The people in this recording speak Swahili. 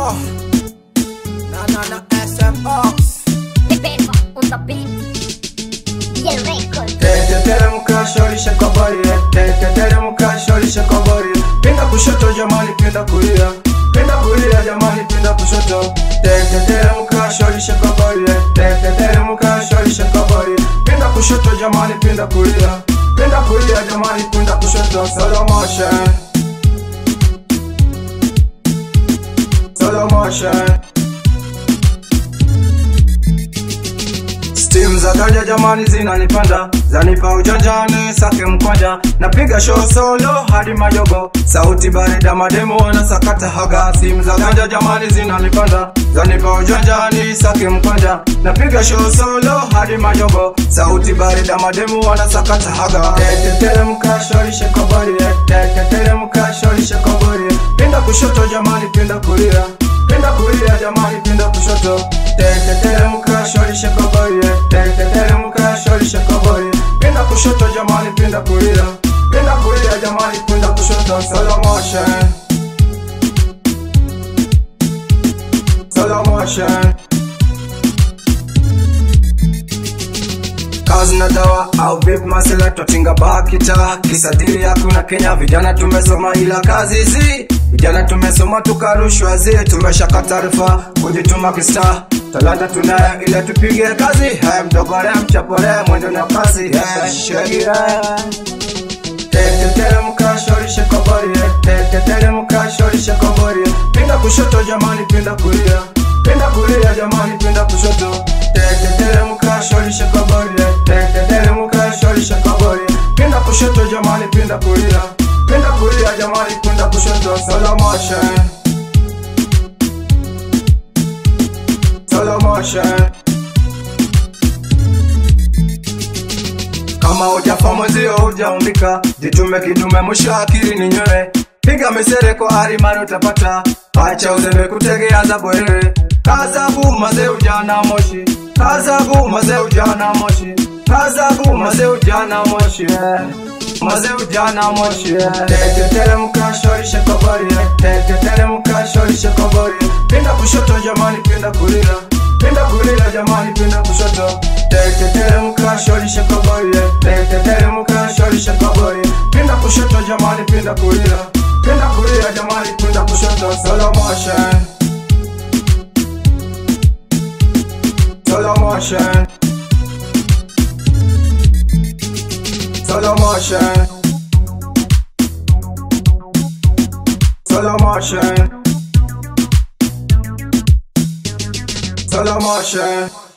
Oh, na na na SMX. Peppa on the beat. Yeah, record. Teteteremka shorisha kabari Teteteremka shorisha kabari Pinda kushoto jamani pinda kulia Pinda kulia jamani pinda kushoto Teteteremka shorisha kabari Teteteremka shorisha kabari Pinda kushoto jamani pinda kulia Pinda kulia jamani pinda kushoto Slow motion Slow motion Steam za ganja jamani zinanipanda Zanipa ujanjani sake mkwanja Napiga show solo hadi mayogo Sauti barida mademo wanasakata haga Steam za ganja jamani zinanipanda Zanipa ujanjani sake mkwanja Napiga show solo hadi mayogo Sauti barida mademo wanasakata haga Teteteremka shorishe kabari Teteteremka shorishe kabari Pinda kushoto jamani pinda kulia Pinda kulia jamani pinda kushoto Teteteremka shorishe kabari Teteteremka shorishe kabari Pinda kushoto jamani pinda kulia Pinda kulia jamani pinda kushoto Slow motion Slow motion kazi na dawa au vipi masela twatinga bakita kisadili hakuna Kenya vijana tumesoma ila kazi zi vijana tumesoma tukarushwa zi tumeshaka taarifa kujituma kista talanta tunayo ile tupige kazi haya mdogore mchapore mwendo na kazi yeah, sheria Teteteremka shorishe kabari Teteteremka shorishe kabari Pinda kushoto jamani pinda kulia Pinda kulia jamani pinda kushoto Teteteremka shorishe kabari Teteteremka shorishe kabari Pinda kushoto jamani pinda kulia Pinda kulia jamani pinda kushoto Slow motion Slow motion kama hujafahamu zio hujaumbika jitume kidume mwisho akili ni nywele piga misere kwa ari mara utapata acha uzembe kutegea za bwerere kazabu maze ujana moshi kazabu maze ujana moshi kazabu maze ujana moshi eh. maze ujana moshi eh. teteteremka shorishe kabari teteteremka shorishe kabari pinda kushoto jamani pinda kulia pinda kulia jamani pinda kushoto teteteremka shorishe kabari teteteremka shorishe kabari pinda kushoto jamani pinda kulia pinda kulia jamani pinda kushoto slow motion slow motion slow motion slow motion slow motion